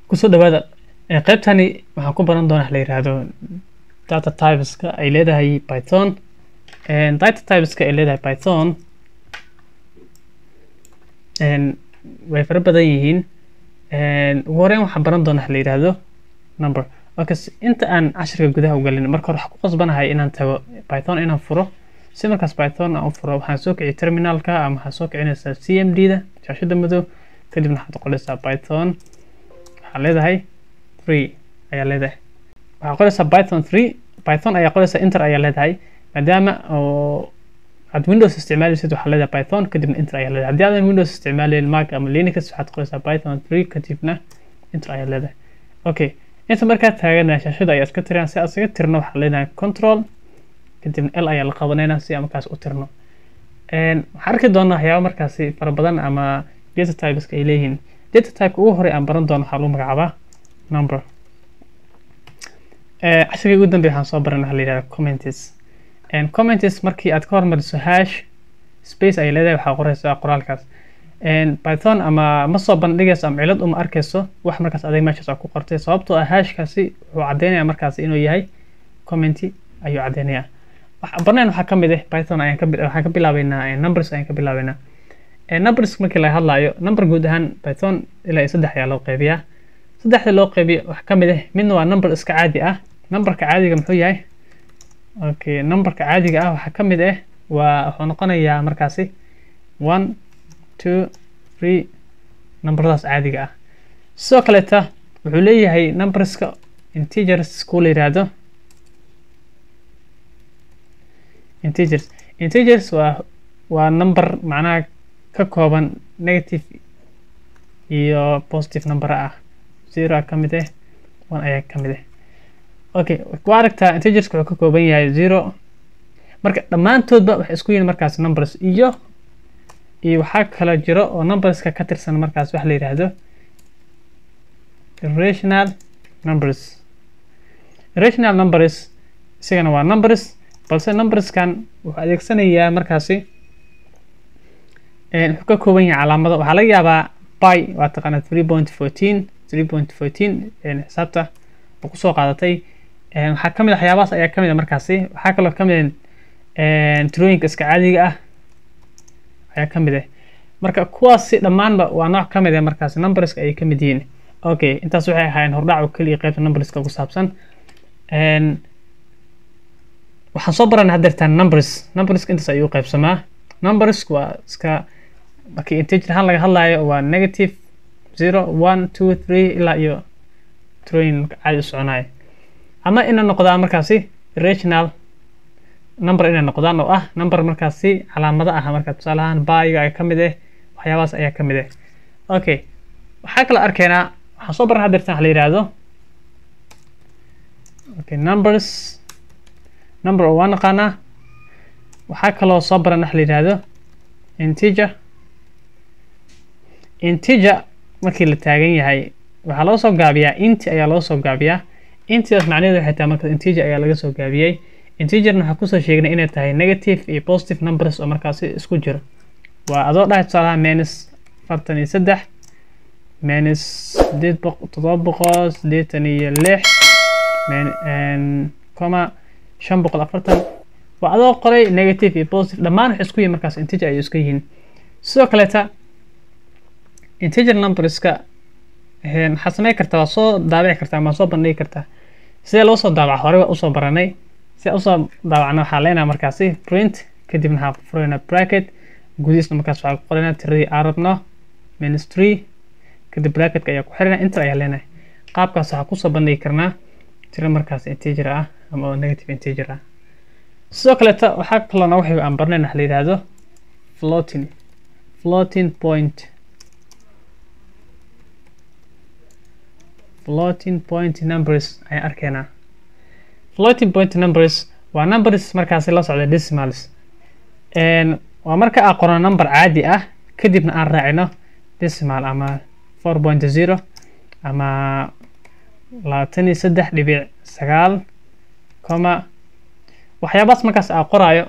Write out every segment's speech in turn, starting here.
kusoo dhawaada qaybtani waxaan ku baran doonaa la yiraahdo data typeska ay leedahay python data typeska ay leedahay python way fara badan yihiin ugu horeyn waxaan baran doonaa la yiraahdo number okay inta aan cashirka gudaha u galin marka hore waxaan ku qasbanahay inaan tago python inaan furo si markaas python aan u furo waxaan soo kiciy terminalka ama waxaan soo kicinaysaa c m d da shaashada madow kadibna waxaad qoraysaa python waxaa leedahay three ayaa leedahay waxaa qoraysaa python three python ayaa qoraysaa inter ayaa leedahay maadaama oo aad windows isticmaalaysid waxaa leedahay python kadibna inter ayaa leedahay haddii aadan windows isticmaalayn mac ama linux waxaad qoraysaa python three kadibna inter ayaa leedahay okay inta markaa taagana shaashada ayaa iska tiraan si aad iskaga tirno waxaa leedahay control kadibna l ayaa la qabanaynaa si aan markaas u tirno waxaan arki doonaa waxyaaba markaasi fara badan ama data typeska ay leeyihiin data typeka ugu horey aan baran doono waxaa lagu magacaabaa number cashirkii ugu dambeya waxaan soo baran waxaa la yihahda comments comments markii aad ka hormariso hash space ay leedahay waxaa qoraysaa qoraalkaas python ama ma soo bandhigayso ama cilad uma arkayso wax markaas adeeg meeshaas aa ku qortay sababtoo ah hashkaasi wuxuu caddeynaya markaasi inuu yahay commenty ayuu caddeynaya barnayn waxaa kamid ah python ayaan waxaan ka bilaabeynaa numbers ayaan ka bilaabeynaa numbers markii laga hadlaayo number guud ahaan python ilaa iyo saddex ayaa loo qeybiyaa saddexda loo qeybiyo waxaa kamid ah midna waa number iska caadi ah numberka caadiga muxuu yahay okay numberka caadiga ah waxaa kamid ah waa wuxuu noqonayaa markaasi one two three numberadaas caadiga ah sidoo kaleeta wuxuu leeyahay numberska integers kuu la yiraahdo integers integers waa waa number macnaha ka kooban negative iyo positive number ah zero ka mid ah one ayaa ka mid ah okay waa aragtaa integerska wuxuu ka kooban yahay zero marka dhammaantoodba waxay isku yihiin markaas numbers iyo iyo waxaa kala jiro oo numberska ka tirsan markaas waxa la yidhaahdo irrational numbers irrational numbers isagana waa numbers balse numberskan wuxuu adeegsanayaa markaasi wuxuu ka kooban yahay calaamado waxaa laga yaabaa by waa taqaana three point fourteen three point fourteen xisaabta oo kusoo qaadatay waxaa kamid a waxyaabahaas ayaa kamid a markaasi waxaa kaloo kamid a tirooyinka iska caadiga ah ayaa kamid ah marka kuwaasi dhammaanba waa nooc kamid ah markaasi numberska ayay kamid yihiin okay intaas waxay ahaayeen hordhac oo keliya qaybta numberska ku saabsan waxaan soo baranay haddeertaan numbers numberska intaas ayuu qaybsamaa numbersku waa iska markii integer ahaan laga hadlaayo waa negative zero one two three ilaa iyo tirooyin caadi u soconayo ama inay noqdaan markaasi rational number inay noqdaan oo ah number markaasi calaamado ah marka tusaale ahaan baayiga ay ka mid ah waxyaabahaas ayaa ka mid ah okay waxaa kala arkaynaa waxaan soo baran haddeertaan waxa la yihahdo okay numbers number oo waa naqaanaa waxaa kaloo soo baran waxa la yihahdo integer integer markii la taagan yahay waxaa loo soo gaabiyaa inti ayaa loo soo gaabiyaa intidaas macnaheedu waxay tahay marka integer ayaa laga soo gaabiyey integerna waxaa kusoo sheegnay inay tahay negative iyo positive numbers oo markaasi isku jiro waa adoo dhahay tusaalaha minus afartan iyo saddex minus sideed boq toddoba boqol siddeetan iyo lix coma shan boqol afartan waa adoo qoray negative iyo positive dhammaan waxay isku yihin markaas integer ayay isku yihiin sidoo kaleeta integer numberska waxaad samey kartaa waa soo daabici kartaa ama soo bandhigi kartaa sidee loo soo daabaca horey waa usoo baranay si usoo daabacna waxaa leenaha markaasi print kadibna waxaa furayna bracket gudihiisna markaas waxaa ku qoranaa tiradii aan rabno minus three kadib bracketka ayaa ku xirana inter ayaa leenahay qaabkaas waxaa kusoo bandhigi karnaa tiro markaas integer ah ama negative integer ah sidoo kaleeta waxaa kaloo nooga xigo aan barnayn waxa la yidhaahdo floating floating point floating point numbers ayaan arkaynaa floating point numbers waa numbers markaasi la socda decimals waa marka aan qorno number caadi ah kadibna aan raacino decimal ama four point zero ama labaatan iyo saddex dhibic sagaal coma waxyaabahaas markaas aa qoraayo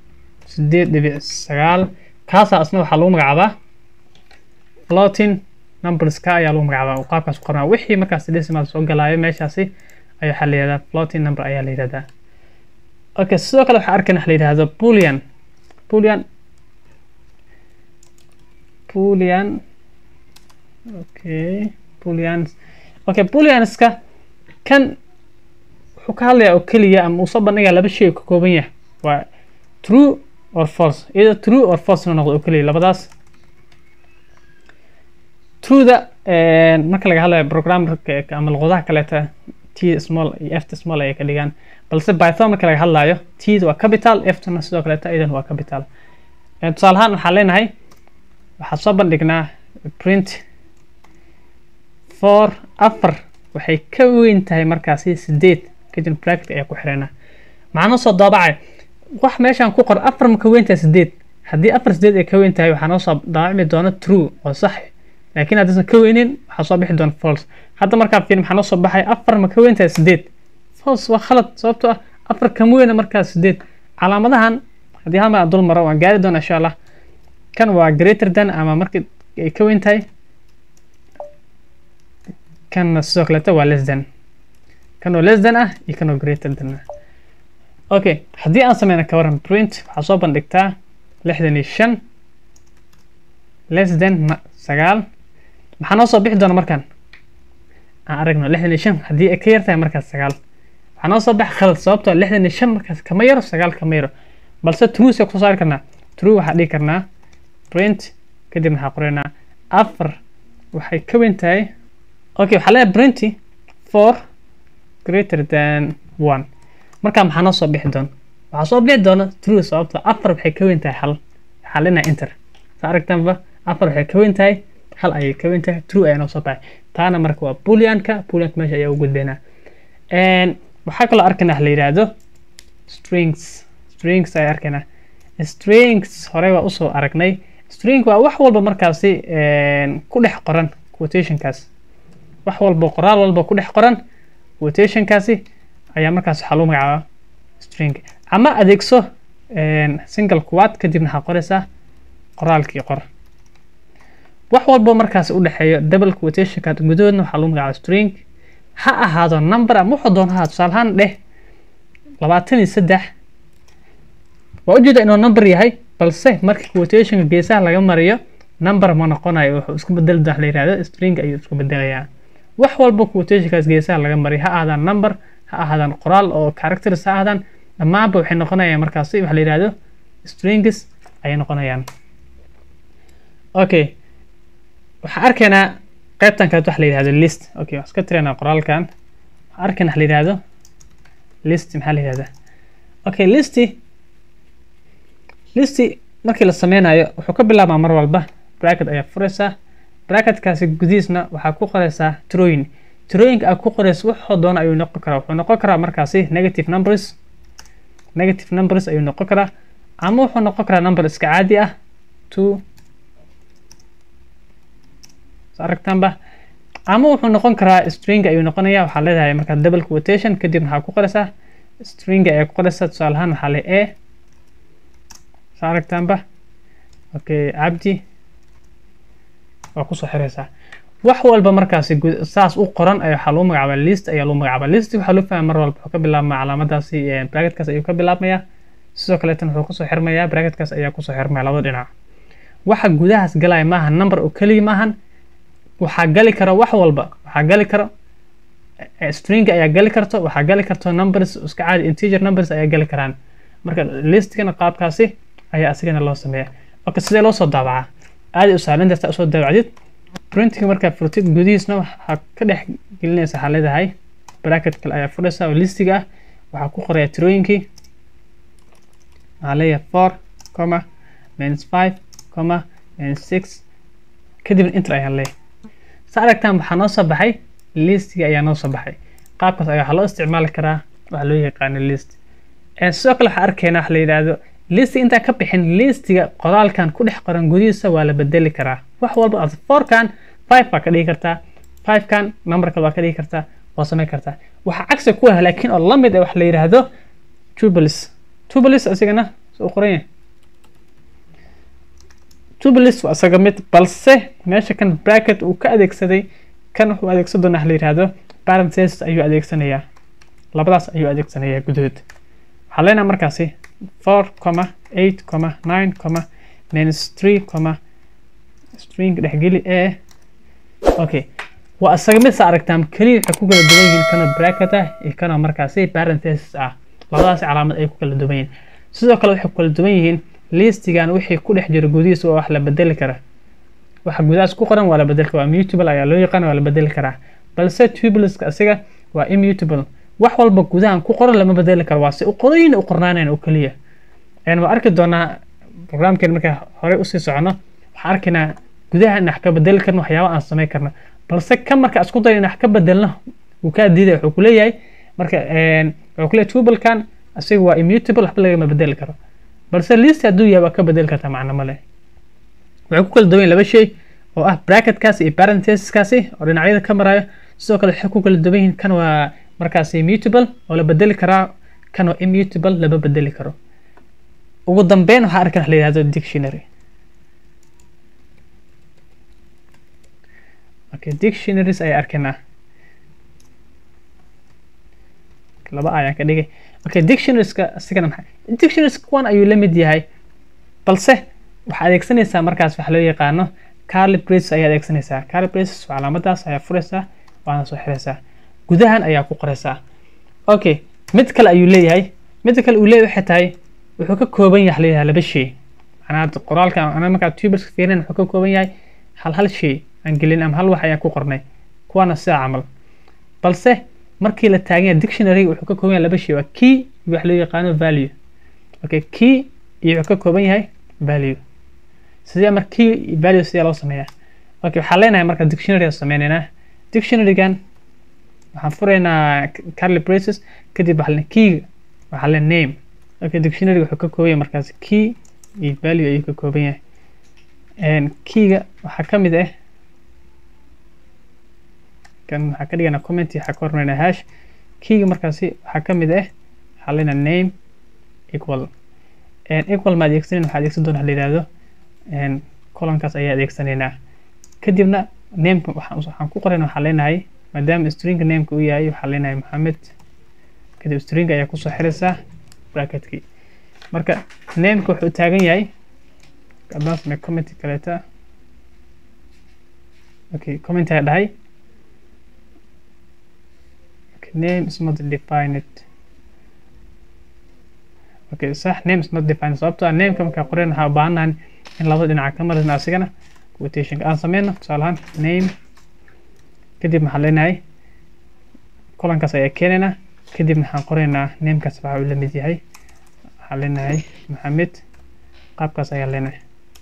sideed dhibic sagaal kaasaa isna waxaa lagu magacaabaa floating numberska ayaa lagu magacaabaa qaabkaas u qornaa wixii markaas decimal soo galaayo meeshaasi ayaa waxaa la yihahdaa floating number ayaa la yihahdaa okay sidoo kale waxaa arkayna waxa la yihahdo boolean boolean boolean okay booleans okay booleanska kan wuxuu ka hadlayaa oo keliya ama uu soo bandhigaa laba shay oo ka kooban yahay waa true or false iyadoo true or false inuu noqdo oo keliya labadaas trueda marka laga hadlayo programmerka ama luqadaha kaleeta t small iyo f small ayay ka dhigaan balse python marka laga hadlayo t waa capital ftna sidoo kaleeta iyadan waa capital tusaale ahaan waxaan leenahay waxaan soo bandhignaa print for afar waxay ka weyn tahay markaasi sideed kadib bracket ayaa ku xirana maxaa noo soo daabacay wax meeshaan ku qor afar ma ka weyn tahay sideed haddii afar sideed ay ka weyn tahay waxaa noo soo daabacmi doona true oo sax laakiin haddaysan ka weynin waxaa soo bixi doona false hadda markaa fiirin maxaa noo soo baxay afar ma ka weyn tahay sideed false waa khalad sababtoo ah afar kama weyna markaas sideed calaamadahan haddii hal mar aan dul maro waan gaari doona insha allah kan waa greater than ama markii ay ka weyn tahay kanna sidoo kaleeta waa less than kan oo less than ah iyo kan oo greater than ah okay haddii aan sameyna ka waran print waxaa soo bandhigtaa lixdan iyo shan less than sagaal maxaa noo soo bixi doona markaan aan aragno lixdan iyo shan haddii ay ka yar tahay markaas sagaal waxaa noo soo baxa khalad sababtoo lixdan iyo shan markaas kama yaro sagaal kama yaro balse true see kusoo saari karnaa true waxaa dhigi karnaa print kadib waxaa qoraynaa afar waxay ka weyn tahay okay waxaa leeyahay printy four greater than one markaa maxaa noo soo bixi doona waxaa soo bixi doona true sababtoo afar waxay ka weyn tahay hal waxaa leenahay enter saa aragtaanba afar waxay ka weyn tahay hal ayay ka weyn tahay true ayaa noo soo baxay taana marka waa booleanka booleanka meesha ayaa u gudbaynaa waxaa kaloo arkaynaa la yidhaahdo strings strings ayaa arkaynaa strings horey waa usoo aragnay string waa wax walba markaasi ku dhex qoran quotationkaas wax walba qoraal walba ku dhex qoran quotationkaasi ayaa markaas waxaa lagu magacaabaa string ama adeegso single quad kadibna waxaa qoraysaa qoraalkii qor wax walba markaasi u dhexeeyo double quotationka gudahoodna waxaa lagu magacaabaa string ha ahaado number ama wuxuu doon ha tusaale ahaan dheh labaatan iyo saddex waa ujeeda inuu number yahay balse markii quotationka geesaha laga mariyo number ma noqonayo wuxuu isku bedeli doona la yihahdo string ayuu isku bedelayaa wax walba quotationkaas geesaha laga mariyo ha ahaadaan number ha ahaadaan qoraal oo characters ha ahaadaan dhammaanba waxay noqonayaan markaasi waxa la yihahdo strings ayay noqonayaan okay waxaan arkaynaa qaybtan kaleet waxa la yihahdo list okay waan iska tiraynaa qoraalkan waxaan arkaynaa waxa la yihahdo list maxaa la yihahdaa okay listi listi markii la sameynayo wuxuu ka bilaabmaa mar walba bracket ayaa furaysaa bracketkaasi gudihiisna waxaa ku qoraysaa trooyin trooyinka aad ku qoraysa wuxuu doona ayuu noqon karaa wuxuu noqon karaa markaasi negative numbers negative numbers ayuu noqon karaa ama wuxuu noqon karaa number iska caadi ah two aragtaanba ama wuxuu noqon karaa string ayuu noqonaya waxaa leedahay markaa double quotation kadib waxaa ku qoraysaa string ayaa ku qoraysaa tusaale ahaan waxaa le a saa aragtaanba okay cabdi waa kusoo xiraysaa wax walba markaasi saas u qoran ay waxaa lagu magacaabaa list ayaa lagu magacaabaa list waxaa loo fahmaa mar walba wuxuu ka bilaabmaa calaamadaasi bracketkaas ayuu ka bilaabmayaa sidoo kaleetan wuxuu kusoo xirmayaa bracketkaas ayaa kusoo xirmaya labada dhinac waxa gudahaas galaya maaha number oo keliya maahan waxaa gali kara wax walba waxaa gali karo string ayaa gali karto waxaa gali karto numbers iska caadi integer numbers ayaa gali karaan marka listkana qaabkaasi ayaa asigana loo sameeya marka sidee loo soo daabacaa aadi u sahlan dartaa usoo daabacdid printiga markaa furtid gudihiisna waxaa ka dhex gelinaysa waxaa leedahay bracket kale ayaa furaysa oo listiga ah waxaa ku qoraya tirooyinkii waxaa leeyahay four comma minus five comma minus six kadibna inter ayaan leeyahay sa aragtaan waxaa noo soo baxay listiga ayaa noo soo baxay qaabkaas ayaa waxaa loo isticmaali karaa waxaa loo yaqaano list sidoo kale waxaa arkaynaa waxa la yidhaahdo listiga intaan ka bixin listiga qoraalkan ku dhex qoran gudihiisa waa la bedeli karaa wax walba aad fourkan five baa ka dhigi kartaa fivekan numberka baa ka dhigi kartaa waa samayn kartaa waxaa cagsi ku ah laakiin oo lamid ah waxa la yidhaahdo tubelis tubelis asigana soo qoran yahay tubeless waa isaga mid balse meesha kan bracket uu ka adeegsaday kan wuxuu adeegsan doonaa la yidhaahdo parenthesis ayuu adeegsanayaa labadaas ayuu adeegsanayaa gudahood waxaa leenaha markaasi four comma eight comma nine comma minus three comma string dhexgeli ee okay waa isaga mid sa aragtaan keliya waxay ku kala duwan yihiin kana bracket ah iyo kana markaasi parenthesis ah labadaas calaamad ay ku kala duwan yihiin sidoo kale waxay ku kala duwan yihiin listigan wixii ku dhex jira gudihiisa waa wax la bedeli kara waxa gudahaas ku qoran waa la bedeli karaa mutable ayaa loo yaqaan waa la bedeli karaa balse tubelesska asiga waa immutable wax walba gudahan ku qoran lama bedeli karo waa si u qorayin u qornaanayn oo keliya waa arki doonaa programkeen markaa horey usii socono waxaan arkaynaa gudaha in wax ka bedeli karno waxyaaba aan samayn karno balse kan marka isku dayo in wax ka bedelno wuu kaa diiday wuxuu kuleeyahay marka wuxuu kuleeyahay tubelkan asiga waa immutable waxba lagama bedeli karo balse list hadduu yahay waa ka bedeli kartaa macno male waxay ku kala duwan yihin laba shay oo ah bracketkaasi iyo parenthesiskaasi oo dhinacyada ka marayo sidoo kale waxay ku kala duwan yihiin kan waa markaasi mutable oo la bedeli karaa kan waa immutable lama bedeli karo ugu dambeyn waxaa arkan wax la yihahdo dictionary okay dictionaries ayaa arkaynaa laba ayaan ka dhigay okay dictionarieska asigana maxay dictionaries kuwan ayuu la mid yahay balse waxaa adeegsanaysaa markaas waxa loo yaqaano carly braces ayaa adeegsanaysaa carly braces calaamadaas ayaa furaysaa waana soo xiraysaa gudahan ayaa ku qoraysaa okay mid kale ayuu leeyahay midda kale uu leeyahay waxay tahay wuxuu ka kooban yahay leeyahay laba shay macnaha qoraalka ana markaa tuberska fiirin wuxuu ka kooban yahay hal hal shay aan gelin ama hal wax ayaan ku qornay kuwaana sidaa camal balse markii la taagan yahay dictionaryga wuxuu ka kooban yahay laba shay waa key iyo wax loo yaqaano value okay key iyo wuxuu ka kooban yahay value sidee marka key iyo value sidee loo sameeyaa okay waxaan leenahay marka dictionary aan sameynaynaa dictionarygan waxaan furaynaa carly braces kadib waxaa keyga waxaa le name okay dictionary wuxuu ka kooban yahay markaas key iyo value ayuu ka kooban yahay keyga waxaa ka mid ah kan waxaa ka dhiganaa comment waxaa ka hormarinaa hash keyga markaasi waxaa ka mid ah waxaa leenaha name equal equal ma adeegsanin waxaa adeegsan doona la yihahdo colonkaas ayaa adeegsanaynaa kadibna nameka waxaan ku qorayna waxaa leenahay maadaama stringa nameka uu yahay waxaa leenahay maxamed kadib stringa ayaa kusoo xiraysaa bracketkii marka nameka wuxuu taagan yahay advance me comment kaleeta okay comment ayaa dhahay okay, name is not defined okay sax name is not defined sababtoo ah nameka markaa qorayn waxaa u baahanahan in labada dhinaca ka marayna asigana quotationka aan sameyno tusaale ahaan name kadib maxaan leenahay kolankaas ayaa keenaynaa kadib waxaan qoraynaa namekaas waxa uu la mid yahay waxaan leenahay maxamed qaabkaas ayaa leenahay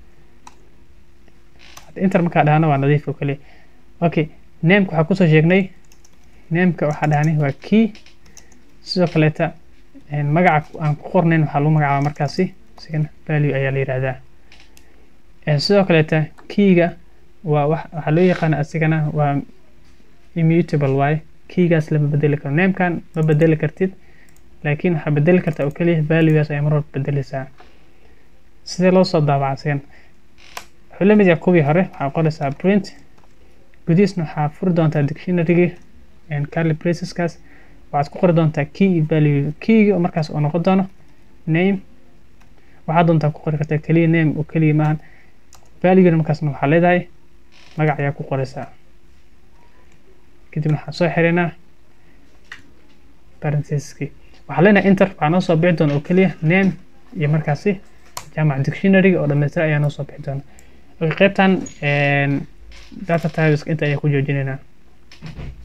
inter markaa dhahana waa nadiif oo kaliya okay nameka waxaa kusoo sheegnay nameka waxaa dhahani waa key sidoo kaleeta magaca aan ku qornayn waxaa lagu magacaaba markaasi isigana value ayaa la yihahdaa sidoo kaleeta keyga waa waxaa loo yaqaana asigana waa immutable waaye keygaas lama bedeli karo namekan ma bedeli kartid laakiin waxaa bedeli kartaa oo keliya valuegaas ayaa mar walba bedeleysaa sidee loo soo daabaca asigan wuxuu la mid yahay kuwii hore waxaa qoraysaa print gudihiisna waxaa furi doontaa dictionarygii carly braceskaas waxaad ku qori doontaa key iyo value keyga oo markaas oo noqon doono name waxaad doontaa ku qori kartaa keliya name oo keliya maahan valuegana markaasna waxaa leedahay magac ayaa ku qoraysaa kadibna waxaan soo xiraynaa parenthesiskii waxaa leenahay inter waxaa noo soo bixi doona oo keliya name iyo markaasi jaamac dictionaryga oo dhamaystira ayaa noo soo bixi doona okay qaybtan data typeska inta ayaa ku joojinaynaa